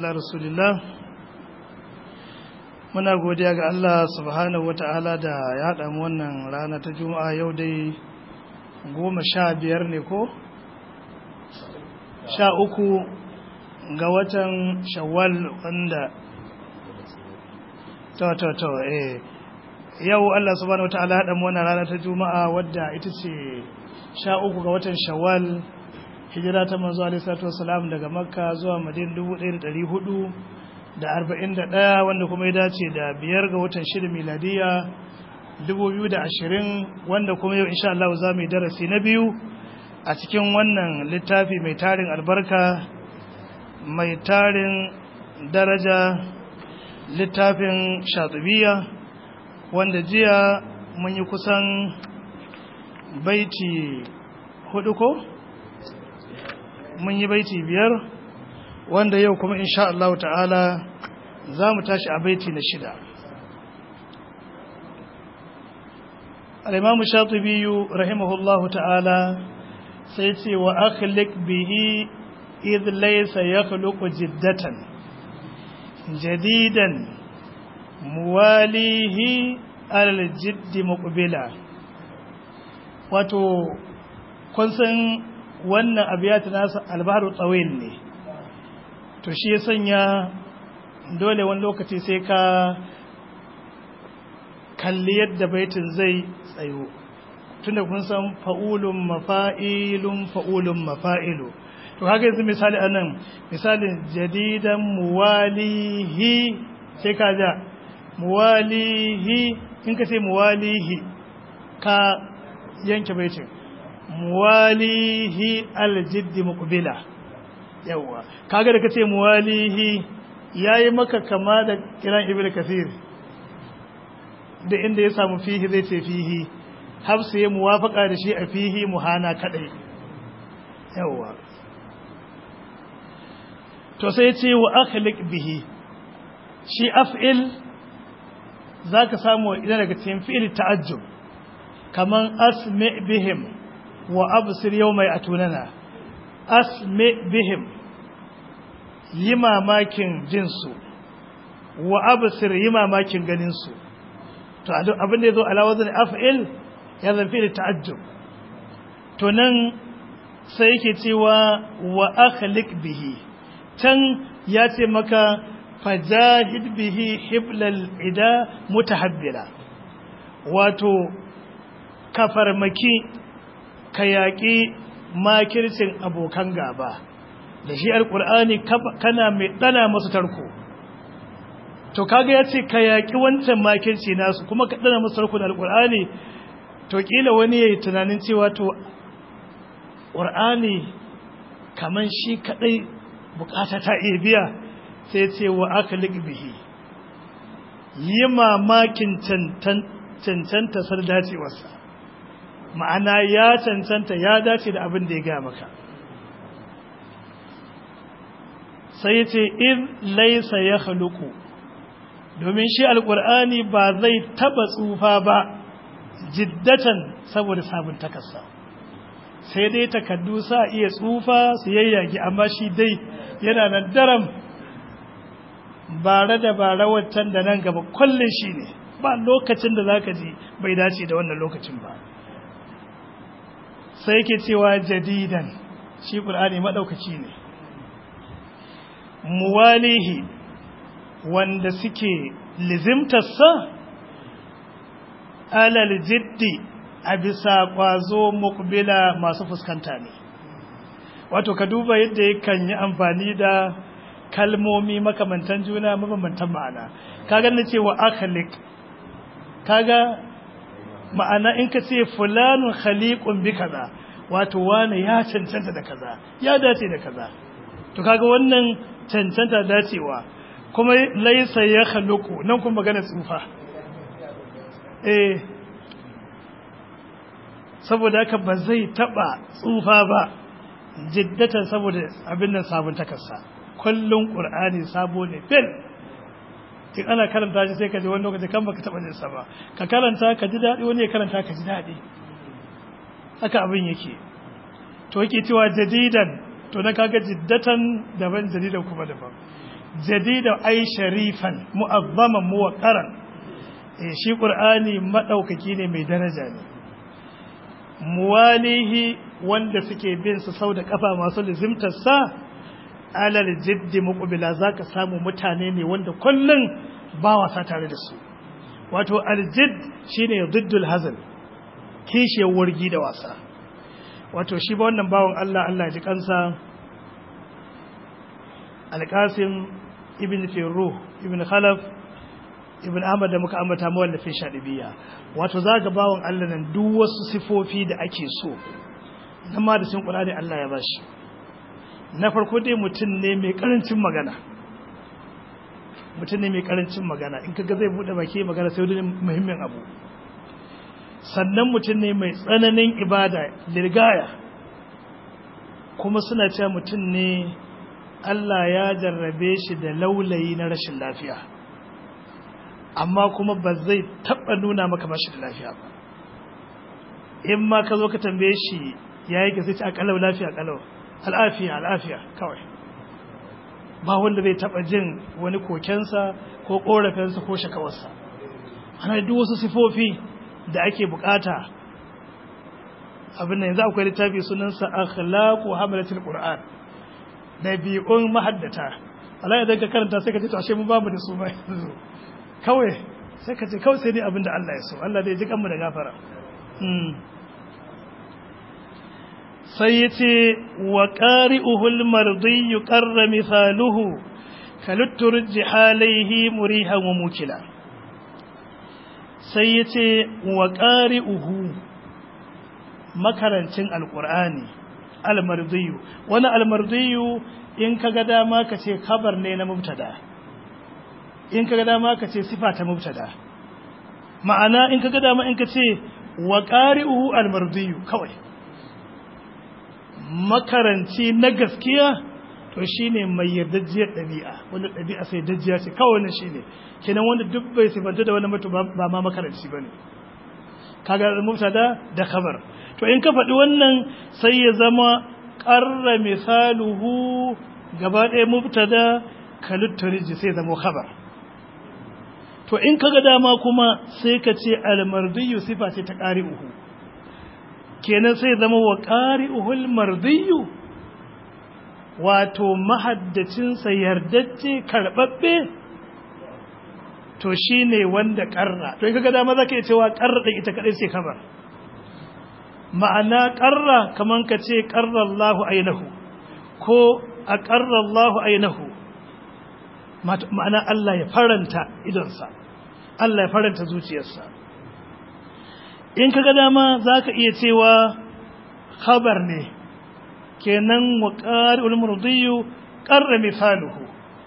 ala rasulillah muna godiya ga Allah subhanahu wata'ala da ya haɗa mu wannan rana ta juma'a yau dai goma sha biyar ne ko sha uku ga watan shawwal wanda to to to eh yau Allah subhanahu wata'ala haɗa mu wannan rana ta juma'a wadda ita ce sha uku ga watan shawwal hijira ta manzo alaihi salatu wasalam daga makka zuwa madina dubu ɗaya da ɗari hudu da arba'in da ɗaya wanda kuma ya dace da biyar ga watan shida miladiya dubu biyu da ashirin wanda kuma yau insha Allah za mu yi darasi na biyu a cikin wannan littafi mai tarin albarka mai tarin daraja littafin shatubiya wanda jiya mun yi kusan baiti hudu ko mun yi baiti biyar wanda yau kuma insha Allah ta'ala za mu tashi a baiti na shida al-imam shatibi rahimahullahu ta'ala sai ce wa akhliq bihi idh laysa yakhluqu jiddatan jadidan muwalihi al-jiddi muqbila wato kun san wannan abiyat nasa albaharu tsawil ne to shi ya sanya dole wani lokaci sai ka kalli yadda baitin zai tsayo tunda kun san fa'ulun mafa'ilun fa'ulun mafa'ilu to haka yanzu misali anan misalin jadidan muwalihi sai ka ja muwalihi in ka ce muwalihi ka yanke baitin muwalihi aljiddi muqbila yawa kaga da kace muwalihi yayi maka kama da kiran ibnu kathir da inda ya samu fihi zai ce fihi hafsu ya muwafaka da shi a fihi muhana kadai yawa to sai ce wa akhliq bihi shi af'il zaka samu idan daga cikin fi'il ta'ajjub kaman asmi bihim wa absir yawma yatunana asmi bihim yi mamakin jinsu wa absir yi mamakin ganinsu to abin da ya zo alawazin af'il ya zamfi da ta'ajjub to nan sai yake cewa wa akhliq bihi can ya ce maka fajahid bihi hiblal ida mutahabbila wato ka farmaki ka yaƙi makircin abokan gaba da shi alƙur'ani kana mai ɗana masu tarko to kaga ya ce ka yaƙi wancan makirci nasu kuma ka ɗana masu tarko da alƙur'ani to ƙila wani ya yi tunanin cewa to ƙur'ani kamar shi kaɗai bukata ta iya biya sai ce wa aka bihi yi mamakin cancanta sar dacewarsa ma'ana ya cancanta ya dace da abin da ya ga maka sai ce in laisa ya haluku domin shi alkur'ani ba zai taba tsufa ba jiddatan saboda sabon takasa sai dai takaddu sa iya tsufa su yayyage amma shi dai yana nan daram bare da bare waccan da nan gaba kullum shi ne ba lokacin da zaka ji bai dace da wannan lokacin ba sai yake cewa jadidan shi qur'ani madaukaki ne muwalihi wanda suke lizimtarsa alal jiddi a bisa kwazo mukbila masu fuskanta ne wato ka duba yadda yakan yi amfani da kalmomi makamantan juna mabambantan ma'ana kaga na cewa akhliq kaga ma'ana in ka ce fulanun khaliqun bi kaza wato wani ya cancanta da kaza ya dace da kaza to kaga wannan cancanta dacewa kuma laisa ya khaluqu nan kuma magana tsufa eh saboda haka ba zai taba tsufa ba jiddatan saboda abin nan sabon takarsa kullun qur'ani sabo ne fil in ana karanta shi sai ka ji wani lokaci kan baka taba jin sa ba ka karanta ka ji dadi wani ya karanta ka ji dadi haka abin yake to yake cewa jadidan to na kaga jiddatan daban jadidan kuma daban jadida ai sharifan mu'azzaman muwaqaran eh shi qur'ani madaukaki ne mai daraja ne muwalihi wanda suke bin su sau da kafa masu lizimtar sa alal jiddi muqbila zaka samu mutane ne wanda kullun ba wasa tare da su wato aljid shine diddul hazal kishiyar wargi da wasa wato shi ba wannan bawon Allah Allah ji kansa alqasim ibn firruh ibn khalaf ibn ahmad da muka ambata mawallafin shadibiya wato zaga bawon Allah nan duk wasu sifofi da ake so nan ma da sun qur'ani Allah ya bashi na farko dai mutum ne mai karancin magana mutum ne mai karancin magana in kaga zai bude baki magana sai wani muhimmin abu sannan mutum ne mai tsananin ibada lirgaya kuma suna cewa mutum ne Allah ya jarrabe shi da laulayi na rashin lafiya amma kuma ba zai taɓa nuna maka ba shi da lafiya ba in ma ka zo ka tambaye shi ya yi sai ci a kalau lafiya kalau al'afiya al'afiya kawai ba wanda zai taɓa jin wani kokensa ko ƙorafinsa ko shakawarsa ana duk wasu sifofi da ake bukata abin da yanzu akwai littafi sunansa akhlaqu hamalatul qur'an dabi'un mahaddata Allah idan ka karanta sai ka ce to ashe mun babu da su ba yanzu kawai sai ka ce kawai sai dai abin da Allah ya so Allah dai ji kanmu da gafara sai yace wa qari'uhu al-mardi qarra mithaluhu kalutturji halaihi murihan wa mukila sai ya ce wa uhu makarancin alƙur'ani almardiyu wani almardiyu in ka ga dama ka ce kabar ne na mubtada in ka ga dama ka ce sifa ta mubtada ma'ana in ka ga dama in ka ce wa uhu almardiyu kawai makaranci na gaskiya to shine mai yardajiyar ɗabi'a wanda ɗabi'a sai dajiya ce kawai wannan shine kenan wanda duk bai sifanta da wani mutu ba ma makaranci bane kaga mubtada da khabar to in ka faɗi wannan sai ya zama qarra misaluhu gaba ɗaya mubtada kalutturiji sai zama khabar to in kaga dama kuma sai ka ce almardiyu sifa ce ta qari'uhu kenan sai zama wa qari'uhul mardiyu wato mahaddacinsa yardacce karɓaɓɓe to shi ne wanda ƙarra to yi kaga dama za ka yi cewa ƙarra ɗin ita kaɗai sai kamar ma'ana ƙarra kamar ka ce ƙarrallahu ainihu ko a ƙarrallahu ainihu ma'ana Allah ya faranta idonsa Allah ya faranta zuciyarsa in kaga dama za ka iya cewa khabar ne kenan wa ƙari'ul murdiyu ƙarra misaluhu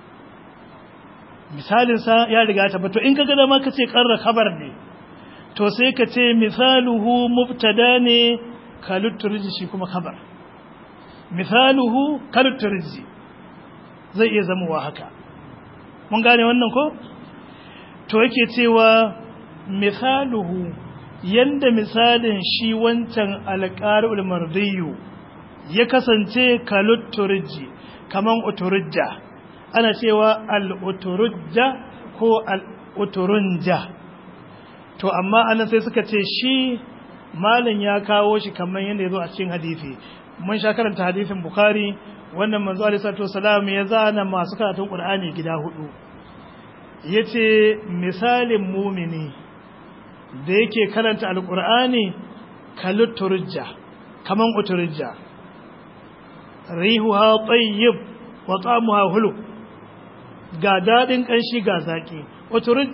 misalinsa ya riga ta bato in ka gada ma ka ce ƙarra khabar ne to sai ka ce misaluhu mubtada ne kalutturji shi kuma khabar misaluhu kalutturji zai iya zamowa haka mun gane wannan ko to yake cewa misaluhu yanda misalin shi wancan alƙari'ul mardiyu ya kasance kalutturji kaman uturujja ana cewa al'uturujja ko al'uturunja to amma ana sai suka ce shi malin ya kawo shi kamar yadda ya zo a cikin hadisi mun sha karanta hadisin bukari wannan manzo alaihi salam ya zana masu karatun qur'ani gida hudu yace misalin mumini da yake karanta alqur'ani kalutturujja kaman uturujja rihuha tayyib wa ta'amuha hulu ga dadin kanshi ga zaki uturuj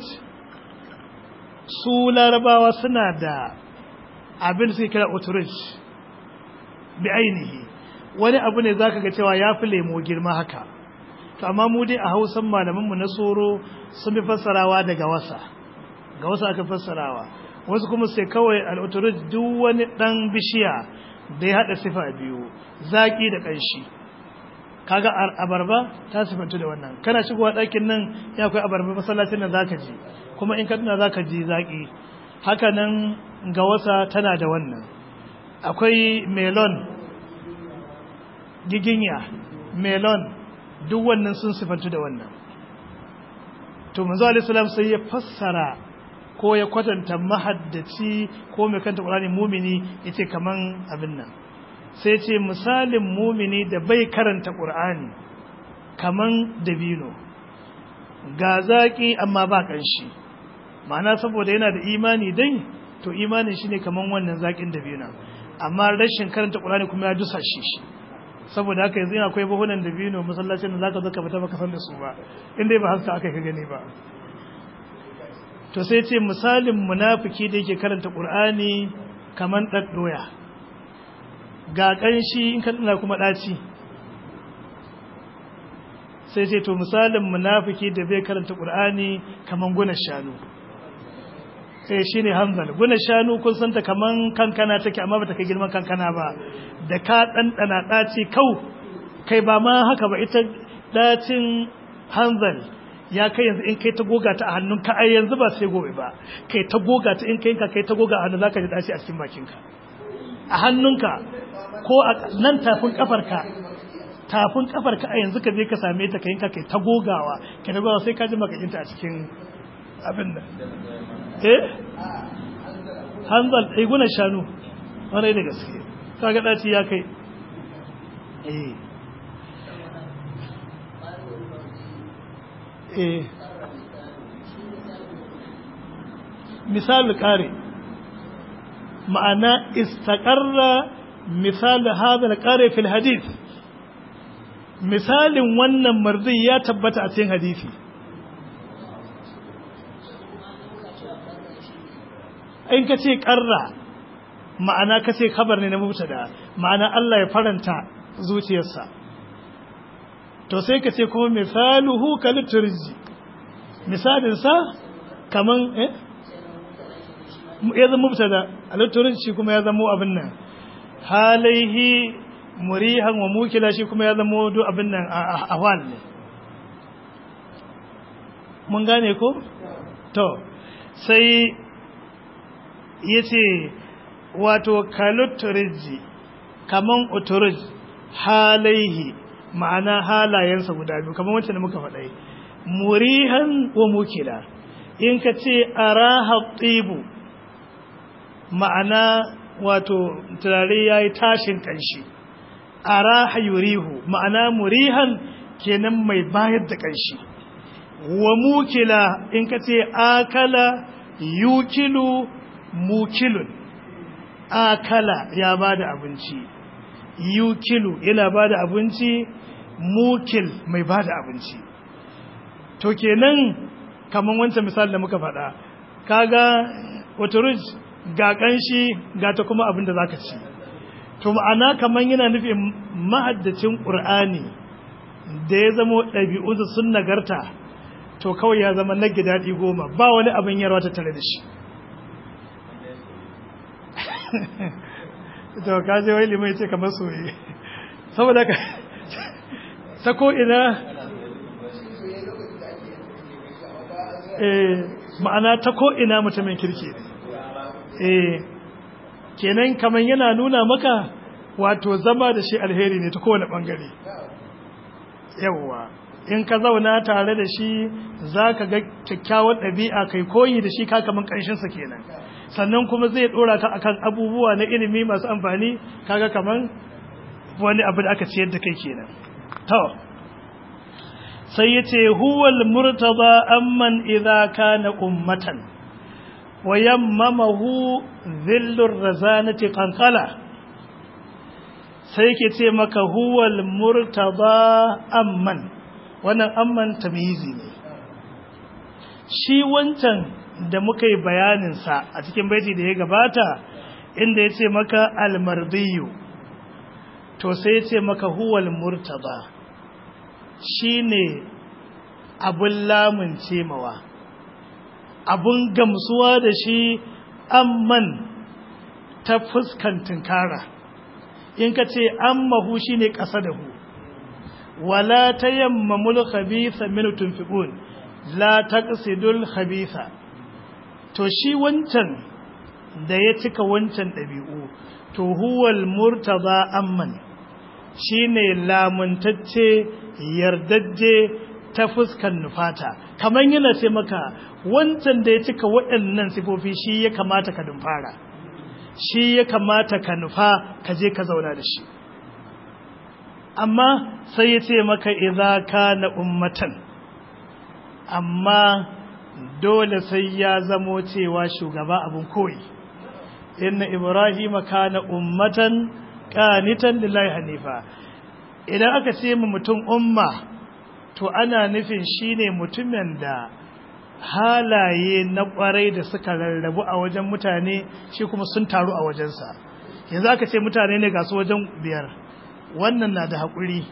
su larabawa suna da abin su kira uturuj bi ainihi wani abu ne zaka ga cewa ya fi lemo girma haka to amma mu dai a hausan malaman mu na soro sun fi fassarawa daga wasa ga wasa aka fassarawa wasu kuma sai kawai al-uturuj duk wani dan bishiya da ya hada sifa biyu zaki da kanshi kaga abarba ta sifanta da wannan kana shigowa ɗakin nan ya akwai abarba masallacin nan zaka ji kuma in ka tuna zaka ji zaki haka nan ga wasa tana da wannan akwai melon giginya melon duk wannan sun sifantu da wannan to manzo alaihi salam sai ya fassara ko ya kwatanta mahaddaci ko mai kanta qur'ani mumini yace kaman abin nan sai ce misalin mumini da bai karanta qur'ani kaman dabino ga zaki amma ba kanshi ma'ana saboda yana da imani dai to imanin shine kaman wannan zakin dabino amma rashin karanta qur'ani kuma ya dusa shi saboda haka yanzu akwai bahunan dabino masallacin da zaka zo ka fita baka san da su ba inda ba haska aka ka gani ba to sai ce misalin munafiki da yake karanta qur'ani kaman daddoya ga kanshi in ka dana kuma daci sai ce to misalin munafiki da bai karanta qur'ani kaman guna shanu sai shine hanzal guna shanu kun santa kaman kankana take amma bata kai girman kankana ba da ka dandana daci kau kai ba ma haka ba ita dacin hanzal ya kai yanzu in kai ta goga ta a hannunka ai yanzu ba sai gobe ba kai ta goga ta in kai ka kai ta goga a hannu zaka ji daci a cikin bakinka a hannunka ko a nan tafin kafarka tafin kafarka a yanzu ka je ka same ta kai ka kai ta gogawa kai ta gogawa sai ka ji makakinta a cikin abin nan eh hanzal ai guna shanu wani da gaske kaga daci ya kai eh eh misali kare ma'ana istaqarra misali hada al-qari fil hadith misalin wannan marzi ya tabbata a cikin hadisi in ka ce ƙarra ma'ana ka ce kabar ne na mubtada ma'ana Allah ya faranta zuciyarsa to sai ka ce kuma misaluhu kaliturji misalinsa kaman eh ya zama mubtada aliturji kuma ya zama abin nan halaihi murihan wa mukila shi kuma ya zama duk abin nan a wal ne mun gane ko to sai ya ce wato kaluturji kaman uturj halaihi ma'ana halayensa guda biyu kaman wancan da muka faɗai murihan wa mukila in ka ce araha tsibu ma'ana wato turare ya yi tashin ƙanshi araha yurihu ma'ana murihan kenan mai bayar da ƙanshi wa mukila in ka ce akala yukilu mukilun akala ya ba da abinci yukilu yana ba da abinci mukil mai ba da abinci to kenan kaman wancan misali da muka faɗa kaga oturuj ga ƙanshi ga ta kuma abin da za ka ci to ma'ana kaman yana nufin mahaddacin ƙur'ani da ya zama ɗabi'unsa sun nagarta to kawai ya zama na daɗi goma ba wani abin yarwa ta tare da shi to ka je wai limai ce kamar soye saboda ka ta ko ina eh ma'ana ta ko ina mutumin kirki eh kenan kaman yana nuna maka wato zama da shi alheri ne ta kowane bangare yawwa in ka zauna tare da shi za ka ga kyakkyawar ɗabi'a kai koyi da shi ka kaman ƙanshinsa kenan sannan kuma zai ɗora ka akan abubuwa na ilimi masu amfani kaga kaman wani abu da aka ciyar da kai kenan to sai ya ce huwal murtaba amman idza kana ummatan wa yammamahu dhillur razanati qanqala sai yake ce maka huwal murtaba amman wannan amman tamyizi ne shi wancan da muka yi bayaninsa a cikin baiti da ya gabata inda ya ce maka almardiyu to sai ya ce maka huwal murtaba shi ne abun lamun cemawa abun gamsuwa da shi amman ta fuskan tunkara in ka ce ammahu shi ne ƙasa da hu wala ta yamma mul khabitha min tunfiqun la taqsidul khabitha to shi wancan da ya cika wancan dabi'u to huwal murtada amman shine lamuntacce yardajje ta fuskan nufata kamar yana ce maka wancan da ya cika waɗannan sifofi shi ya kamata ka dumfara shi ya kamata ka nufa ka je ka zauna da shi amma sai ya ce maka idza kana ummatan amma dole sai ya zamo cewa shugaba abun koyi inna ibrahima kana ummatan qanitan lillahi hanifa idan aka ce mu mutum umma to ana nufin shine mutumin da halaye na kwarai da suka rarrabu a wajen mutane shi kuma sun taru a wajensa yanzu aka ce mutane ne ga su wajen biyar wannan na da haƙuri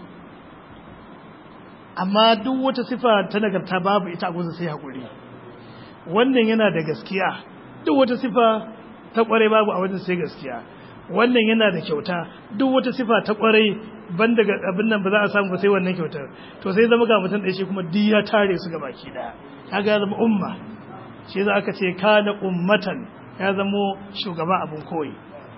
amma duk wata sifa ta nagarta babu ita a gusa sai haƙuri wannan yana da gaskiya duk wata sifa ta kwarai babu a wajen sai gaskiya wannan yana da kyauta duk wata sifa ta kwarai ban daga abin nan ba za a samu ba sai wannan kyautar to sai zama ga mutum ɗaya shi kuma duk ya tare su ga baki ɗaya kaga zama umma shi za aka ce kana ummatan ya zamo shugaba abun koyi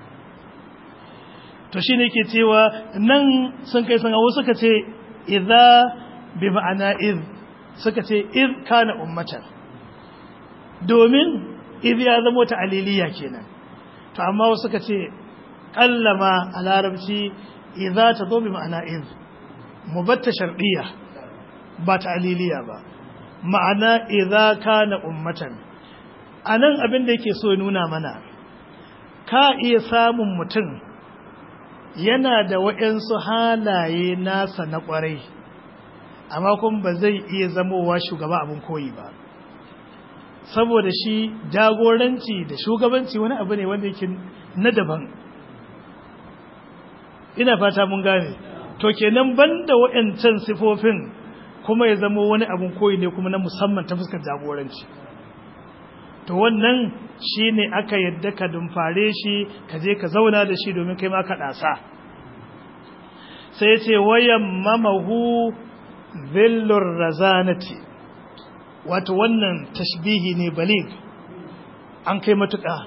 to shi ne ke cewa nan sun kai sun hawo suka ce idza bi ma'ana iz suka ce iz kana ummatan domin iz ya zamo ta aliliya kenan to amma wasu suka ce kallama a larabci idza ta zo bi ma'ana iz mubatta shar'iyya ba ta aliliya ba ma'ana idza kana ummatan anan abin da yake so ya nuna mana ka iya samun mutum yana da waɗansu halaye nasa na ƙwarai amma kuma ba zai iya zamowa shugaba abin koyi ba saboda shi jagoranci da shugabanci wani abu ne wanda yake na daban ina fata mun gane to kenan banda waɗancan sifofin kuma ya zamo wani abin koyi ne kuma na musamman ta fuskar jagoranci to wannan shi ne aka yadda ka dumfare shi ka je ka zauna da shi domin kai ma ka ɗasa sai ce wayan mamahu zillur razanati wato wannan tashbihi ne balig an kai matuƙa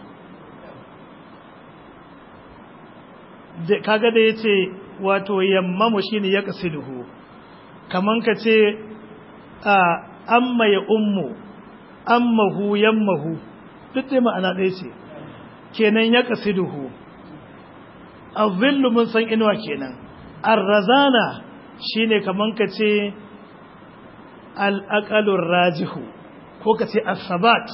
kaga da ya ce wato yammamu shi ne ya ƙasiduhu kaman ka ce amma ya ummu ammahu yammahu duk dai ma'ana ɗaya ce kenan ya ƙasiduhu azillu mun san inuwa kenan arrazana shine kaman ka ce al'aƙalun rajihu ko ka ce asabat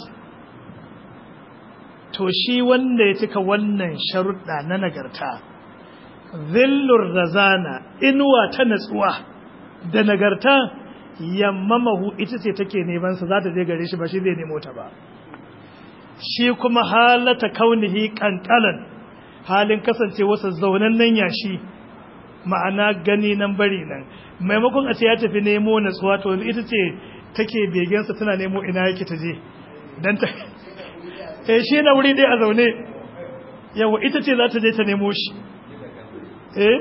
to shi wanda ya cika wannan sharuɗa na nagarta zillur razana inuwa ta natsuwa da nagarta yammamahu ita ce take nemansa za ta je gare shi ba shi zai nemo ta ba shi kuma halata kaunihi kankalan halin kasance wasa zaunan nan yashi ma'ana gani nan bari nan maimakon a ce ya tafi nemo natsuwa to ita ce take begensa tana nemo ina yake ta je dan ta eh shi na wuri dai a zaune yawa ita ce za ta je ta nemo shi eh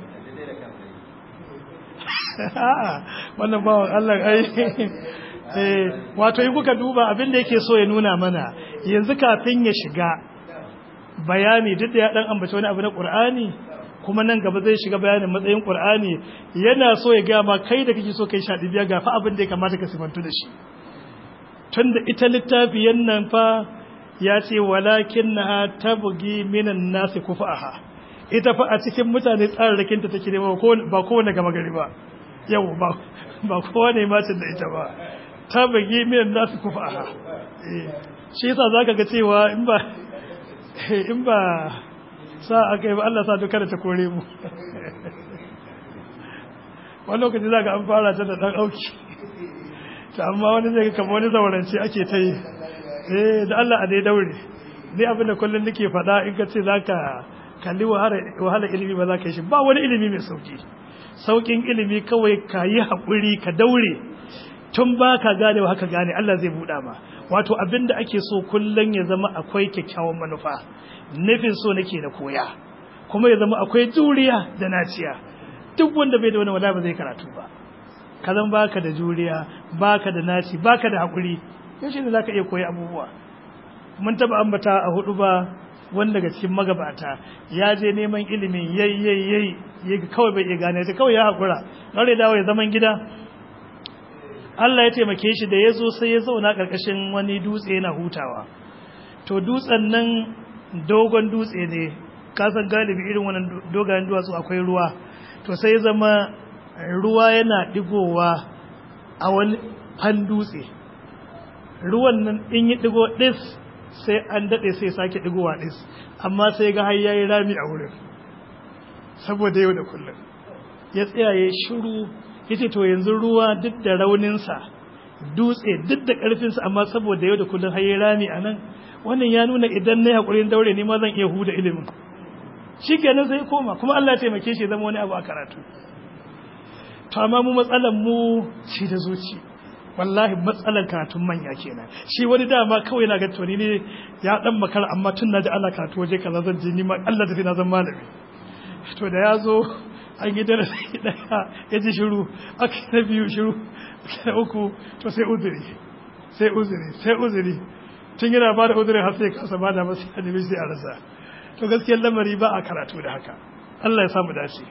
wannan bawan Allah ai eh wato in kuka duba abin da yake so ya nuna mana yanzu kafin ya shiga bayani duk da ya dan ambaci wani abu na Qur'ani kuma nan gaba zai shiga bayanin matsayin Qur'ani yana so ya ga ma kai da kake so kai sha dibiya ga fa abin da ya kamata ka sifantu da shi tunda ita littafiyan nan fa ya ce walakinnaha tabgi minan nasi kufaha ita fa a cikin mutane tsararrakinta take nema ba kowane gama gari ba yau ba kowane macin da ita ba ta bagi miyan nasu kufa aha shi yasa za ka ga cewa in ba in ba sa aka yi ba Allah sa duka da ta kore mu wani lokaci za ka an fara ta da ɗan auki ta amma wani zai kama wani zaurance ake ta yi eh da Allah a dai daure ni abin da kullum nake faɗa in ka ce za ka kalli wahala ilimi ba za ka yi shi ba wani ilimi mai sauki saukin ilimi kawai ka yi haƙuri ka daure tun ba ka gane haka gane Allah zai buɗa ma wato abin da ake so kullum ya zama akwai kyakkyawan manufa nufin so nake na koya kuma ya zama akwai juriya da naciya duk wanda bai da wani wala ba zai karatu ba ka zan baka da juriya baka da naci baka da haƙuri yaushe ne za ka iya koyi abubuwa mun taɓa ambata a hudu ba wanda daga cikin magabata ya je neman ilimin yayi yayi yayi yayi kawai bai iya gane ta kawai ya hakura kare dawo ya zaman gida Allah ya taimake shi da ya zo sai ya zauna karkashin wani dutse yana hutawa to dutsen nan dogon dutse ne kasan galibi irin wannan dogayen duwatsu akwai ruwa to sai ya zama ruwa yana digowa a wani fan dutse ruwan nan in yi digo dis sai an daɗe sai sake digowa dis amma sai ga har yayi rami a wurin saboda yau da kullum ya tsaya ya shiru yace to yanzu ruwa duk da rauninsa dutse duk da ƙarfinsa amma saboda yau da kullum har yayi rami a nan wannan ya nuna idan na haƙurin daure ni ma zan iya huda ilimin shi kenan sai koma kuma Allah ya taimake shi zama wani abu a karatu to amma mu matsalan mu shi da zuci wallahi matsalan karatun manya kenan shi wani dama kawai na ga toni ne ya dan makara amma tun naji Allah karatu waje kaza zan je ni ma Allah tafi na zan malami to da ya zo an yi darasi daya ya ji shiru aka na biyu shiru na uku to sai uzuri sai uzuri sai uzuri tun yana ba da uzuri har sai kasa ba da masu hadimi sai a rasa to gaskiyar lamari ba a karatu da haka Allah ya samu dace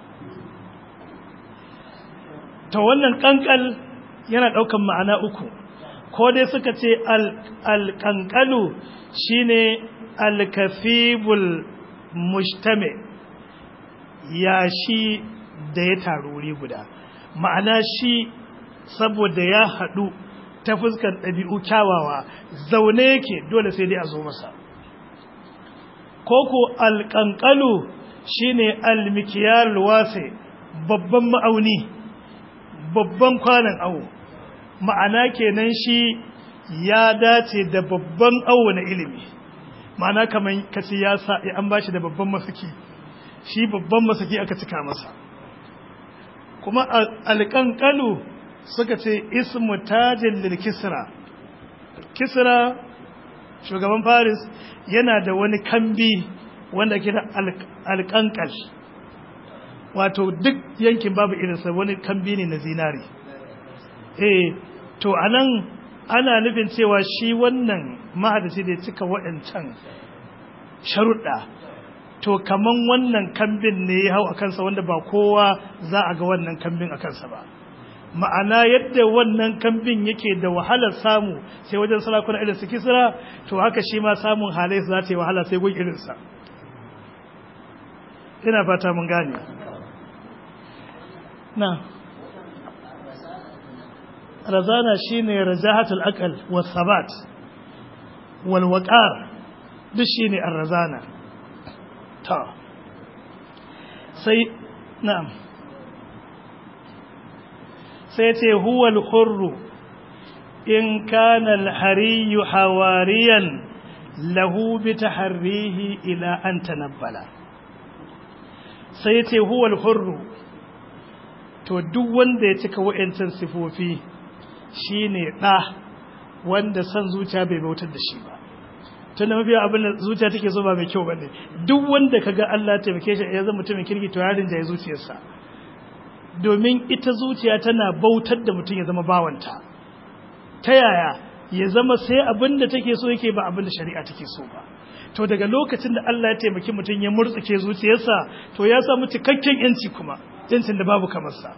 to wannan kankal yana daukan ma'ana uku ko dai suka ce alƙanƙalu shine alkafibul mujtami yashi da ya taru wuri guda ma'ana shi saboda ya haɗu ta fuskar ɗabi'u kyawawa zaune yake dole sai dai a zo masa koko alƙanƙalu shine almikiyar wase babban ma'auni babban kwanan awo ma'ana kenan shi ya dace da babban awo na ilimi ma'ana kamar kace ya sa an bashi da babban masaki shi babban masaki aka cika masa kuma alƙanƙalu suka ce ismu tajin lil kisra kisra shugaban paris yana da wani kambi wanda ke da alƙanƙal wato duk yankin babu irinsa wani kambi ne na zinari eh to anan ana nufin cewa shi wannan mahadaci da ya cika waɗancan sharuɗa to kaman wannan kambin ne ya hau a kansa wanda ba kowa za a ga wannan kambin a kansa ba ma'ana yadda wannan kambin yake da wahalar samu sai wajen sarakuna irin su kisra to haka shi ma samun halai za ta yi wahala sai gun irinsa ina fata mun gane na razana shine rajahatul aqal was sabat wal waqar duk shine ar-razana ta sai na'am sai ce huwal hurru in kana al-hariy hawariyan lahu bi taharrihi ila an tanabbala sai ce huwal hurru to duk wanda ya cika wa'ancan sifofi shine da wanda san zuciya bai bautar da shi ba tunda mafi abin da zuciya take so ba mai kyau bane duk wanda kaga Allah ya taimake shi ya zama mutumin kirki to yarin da ya zuciyarsa domin ita zuciya tana bautar da mutum ya zama bawanta ta yaya ya zama sai abin da take so yake ba abin da shari'a take so ba to daga lokacin da Allah ya taimaki mutum ya murtsuke zuciyarsa to ya samu cikakken yanci kuma yancin da babu kamar sa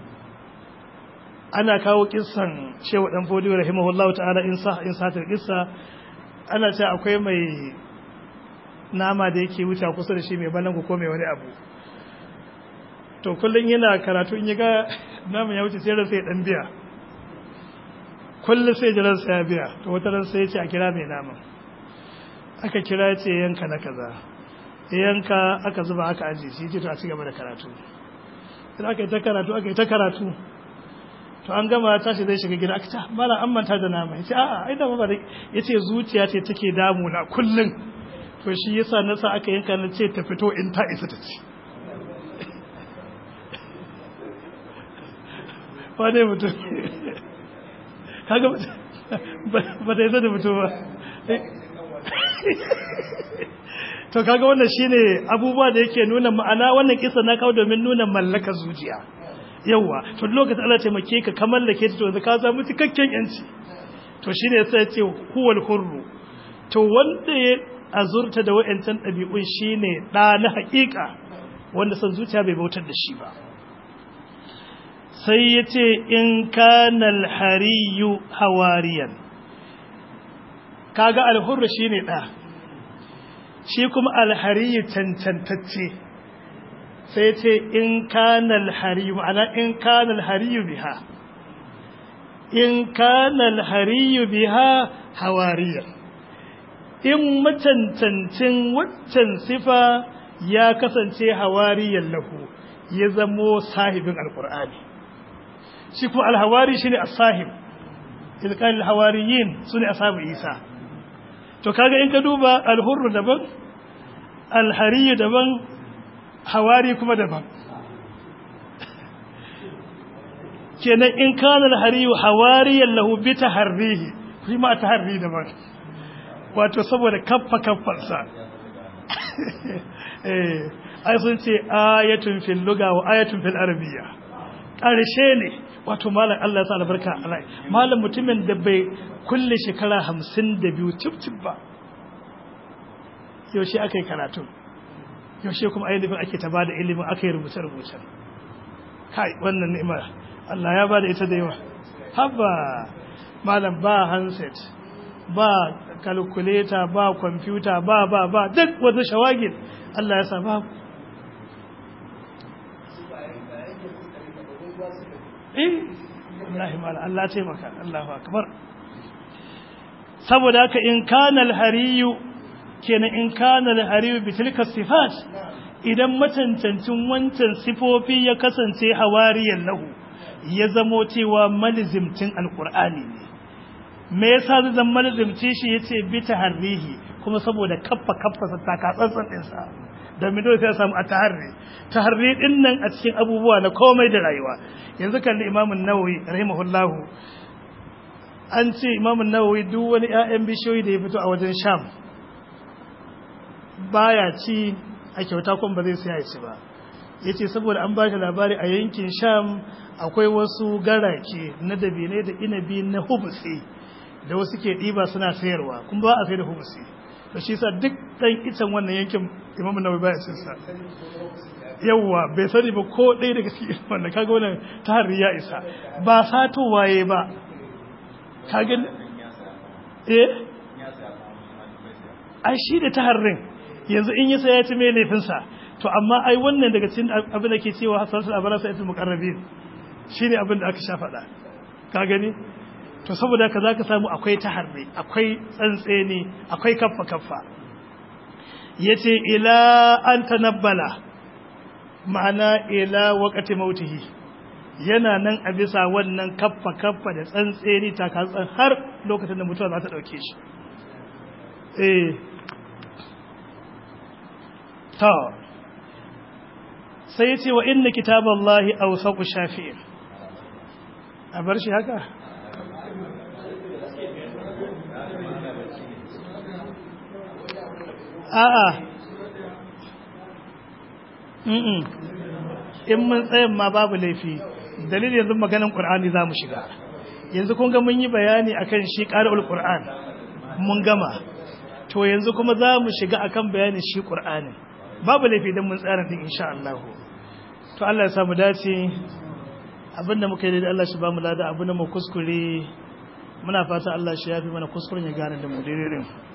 ana kawo kissan Shehu Dan Fodiyo rahimahullahu ta'ala in sa in sa kissa ana ce akwai mai nama da yake wuce kusa da shi mai balangu ko mai wani abu to kullum yana karatu in ga naman ya wuce sai ransa ya dan biya kullum sai jiransa ya biya to wata ran sai ya ce a kira mai naman aka kira ce yanka na kaza yanka aka zuba aka aji shi ce to a cigaba da karatu sai aka yi ta karatu aka yi ta karatu to an gama tashi zai shiga gida aka ta mala an manta da nama yace a'a ai da ba yace zuciya ce take damu na kullun to shi yasa na sa aka yanka na ce ta fito in ta isa ta ci wane mutum kaga ba ta isa da fito ba to kaga wannan shine abubuwa da yake nuna ma'ana wannan kisa na kawo domin nuna mallaka zuciya yawa to lokacin Allah taimake ka ka mallake ta to yanzu ka samu cikakken yanci to shine sai ya ce huwal hurru to wanda ya azurta da wa'ancan ɗabi'un shine ɗa na haƙiƙa wanda son zuciya bai bautar da shi ba sai ya ce in kanal hariyu hawariyan kaga alhurru shine ɗa shi kuma alhariyu cancantacce sai ce in kanal hariyu ma'ana in kanal hariyu biha in kanal hariyu biha hawariyan in macancancin waccan sifa ya kasance hawariyan lahu ya zamo sahibin alkur'ani shi kuma alhawari shine as-sahib ilqal alhawariyin sune ashabu isa to kaga in ka duba alhurru daban alhariyu daban hawari kuma daban kenan in kana alhariyu hawariyan lahu bi taharrihi kuma taharri daban wato saboda kaffa kaffarsa eh ai sun ce ayatun fil lugha wa ayatun fil arabiyya karshe ne wato malam Allah ya sa albarka alai malam mutumin da bai kulle shekara 52 cip cip ba yaushe aka yi karatu yaushe kuma ainihin ake ta bada ilimin aka yi rubuce-rubuce kai wannan ni'ima Allah ya bada ita da yawa haba malam ba handset ba calculator ba computer ba ba ba duk wata shawagin Allah ya sa ba eh wallahi malam Allah taimaka Allahu akbar saboda haka in kana al-hariyu kenan in kana al-hariyu bi tilka sifat idan matantancin wancan sifofi ya kasance hawariyan lahu ya zamo cewa malizimtin alqur'ani ne me yasa zai zama malizimci shi yace bi taharrihi kuma saboda kaffa kaffa sa taka tsantsan din sa domin dole sai ya samu at-taharri taharri din nan a cikin abubuwa na komai da rayuwa yanzu kalli Imam an-Nawawi rahimahullahu an ce Imam an-Nawawi duk wani ƴaƴan bishiyoyi da ya fito a wajen Sham baya ci a kyauta kuma ba zai siya ci ba yace saboda an bashi labari a yankin Sham akwai wasu garake na dabine da inabi na hubusi da wasu ke ɗiba suna sayarwa kuma ba a sai da hubusi to shi sa duk ɗan icen wannan yankin Imam Nawawi baya cin sa yawwa bai sani ba ko ɗaya daga cikin wannan kaga wannan tahari ya isa ba sato waye ba kaga eh ai shi da taharrin yanzu in yasa ya ci mai laifinsa to amma ai wannan daga cikin abin da ke cewa hasansu a barasa ita mukarrabin shi ne abin da aka sha faɗa ka gani to saboda ka za ka samu akwai taharri akwai tsantseni akwai kaffa kaffa ya ce ila an tanabbala ma'ana ila wakati mautihi yana nan a bisa wannan kaffa kaffa da tsantseni takatsan har lokacin da mutuwa za ta ɗauke shi eh ta sai ya ce wa inna kitaballahi awsaqu shafi'in a bar shi haka a'a mm in mun tsayin ma babu laifi dalilin yanzu maganin qur'ani za mu shiga yanzu kun ga mun yi bayani akan shi qara'ul qur'an mun gama to yanzu kuma za mu shiga akan bayanin shi qur'anin babu laifi don mun tsara din insha Allah to Allah ya samu dace abinda muka yi da Allah shi ba mu lada abinda mu kuskure muna fata Allah shi yafi mana kuskuren ya gane da mu daidai din